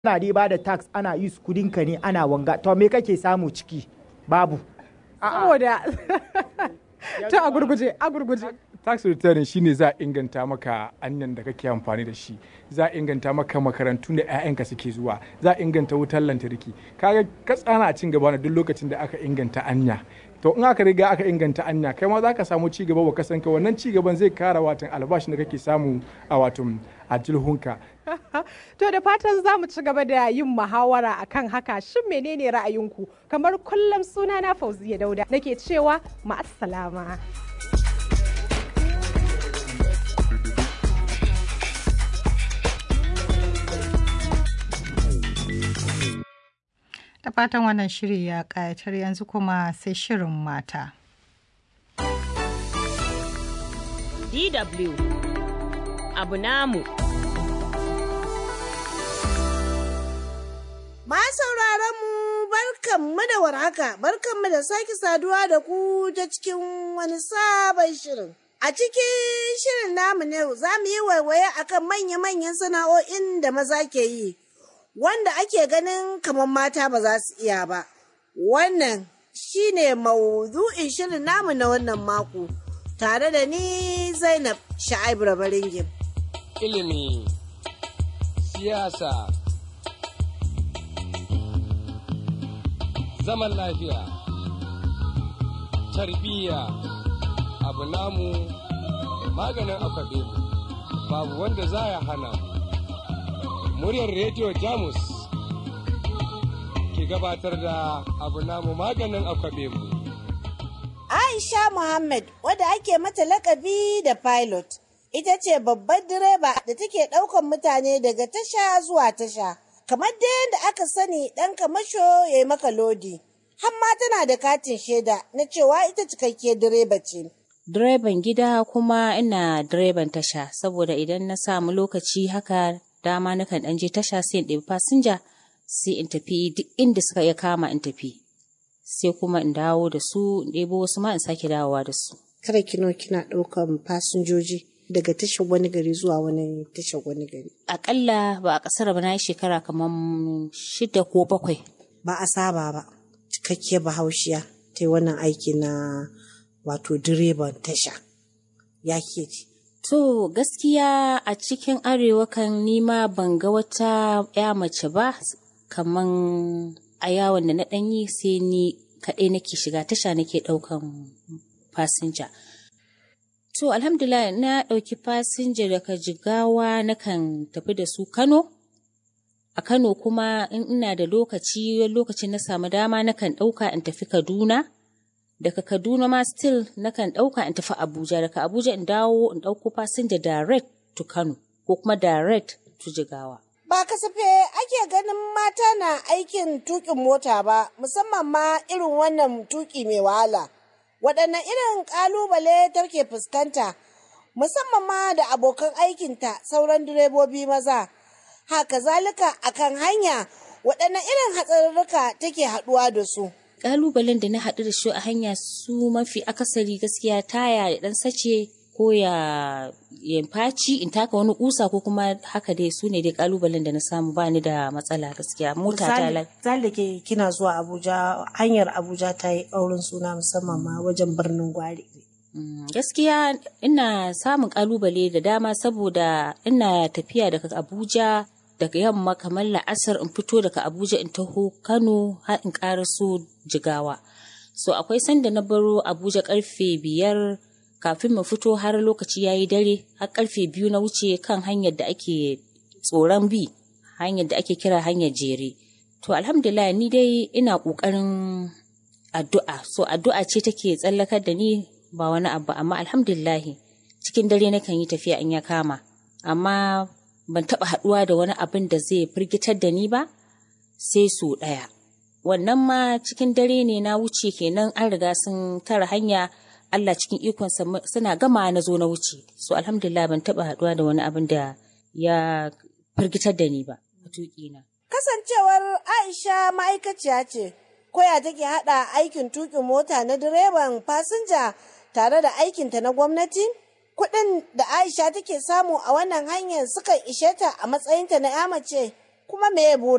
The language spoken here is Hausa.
ana dai ba da tax ana use kudinka ne ana wanga to me kake samu ciki babu saboda ta a gurguje a gurguje tax return shine za a inganta maka anyan da kake amfani da shi za a inganta maka makarantu da 'ya'yanka suke zuwa za a inganta wutar lantarki kaga katsana a cin gaba na duk lokacin da aka inganta anya to in aka riga aka inganta anya kai ma za ka samu ci gaba ba ka san ka wannan ci gaban zai kara watan albashin da kake samu a watan a jilhunka to da fatan za mu ci gaba da yin muhawara akan haka shin menene ra'ayinku kamar kullum suna na fauziya dauda nake cewa ma'assalama Da fatan wannan shiri ya ƙayatar yanzu kuma sai shirin mata. DW abu namu. Ma sauraron mu barkanmu da warhaka, barkanmu da sake saduwa da ku ta cikin wani sabon shirin. A cikin shirin namu ne za mu yi waiwaye akan manya-manyan sana'o'in da maza ke yi. wanda ake ganin kamar mata ba za su iya ba. Wannan shi ne maudu'in shirin namu na wannan mako, tare da ni Zainab Sha'ib Rabaringim. Ilimi, siyasa, zaman lafiya, tarbiyya, abu namu maganin akwabe babu wanda za ya hana mu. muryar rediyo jamus ke gabatar da abu namu maganin akwabe mu Aisha Muhammad wadda ake mata lakabi da pilot ita ce babbar direba da take ɗaukan mutane daga tasha zuwa tasha kamar da yadda aka sani ɗan kamasho ya yi maka lodi hamma tana da katin shaida na cewa ita cikakkiyar direba ce. Direban gida kuma ina direban tasha saboda idan na samu lokaci haka dama nakan ɗan je tasha sai in ɗebi fasinja sai in tafi duk inda suka iya kama in tafi sai kuma in dawo da su in ɗebo wasu ma in sake dawowa da su. Kada kino kina ɗaukan fasinjoji daga tashar wani gari zuwa wani tashar wani gari. Aƙalla ba a ƙasar ba na yi shekara kamar shida ko bakwai. Ba a saba ba cikakkiyar bahaushiya ta yi wannan aiki na wato direban tasha. Ya ke ji. To gaskiya a cikin arewa kan nima ban ga wata ya mace ba kaman a yawon da na ɗanyi sai ni kaɗai nake shiga tasha nake ɗaukan fasinja. To alhamdulillah na ɗauki fasinja daga jigawa nakan tafi da su Kano. A Kano kuma in ina da lokaci lokacin na samu dama nakan ɗauka in tafi Kaduna. daga Kaduna ma still nakan ɗauka in tafi Abuja daga Abuja in dawo in ɗauko fasinja direct to Kano ko kuma direct to Jigawa. Ba kasafe ake ganin mata na aikin tukin mota ba musamman ma irin wannan tuki mai wahala. Waɗanne irin ƙalubale take fuskanta musamman ma da abokan aikinta sauran direbobi maza. Haka zalika akan hanya waɗanne irin hatsarurruka take haɗuwa da su. kalubalen da na haɗu da shi a hanya su mafi akasari gaskiya taya ya ɗan sace ko ya ya faci in taka wani kusa ko kuma haka dai su ne dai kalubalen da na samu bani da matsala gaskiya mota ta lai Zali ke kina zuwa Abuja hanyar Abuja ta yi ƙaurin suna musamman ma wajen birnin Gwari. gaskiya ina samun kalubale da dama saboda ina tafiya daga Abuja daga yamma kamar la'asar in fito daga Abuja in taho Kano har in so Jigawa. So akwai sanda na baro Abuja karfe biyar kafin mu fito har lokaci ya yi dare har karfe biyu na wuce kan hanyar da ake tsoron bi hanyar da ake kira hanyar jere. To alhamdulillah ni dai ina ƙoƙarin addu'a so addu'a ce take tsallakar da ni ba wani abu amma alhamdulillah cikin dare nakan yi tafiya in ya kama amma ban taɓa haɗuwa da wani abin da zai firgitar da ni ba sai su ɗaya. Wannan ma cikin dare ne na wuce kenan an riga sun tara hanya Allah cikin ikonsa suna gama na zo na wuce. So alhamdulillah ban taɓa haɗuwa da wani abin da ya firgitar da ni ba a tuƙina. Kasancewar Aisha ma'aikaciya ce, koya take haɗa aikin tuƙin mota na direban fasinja tare da aikinta na gwamnati? kuɗin da Aisha take samu a wannan hanyar sukan ishe ta a matsayinta na ya mace kuma me burin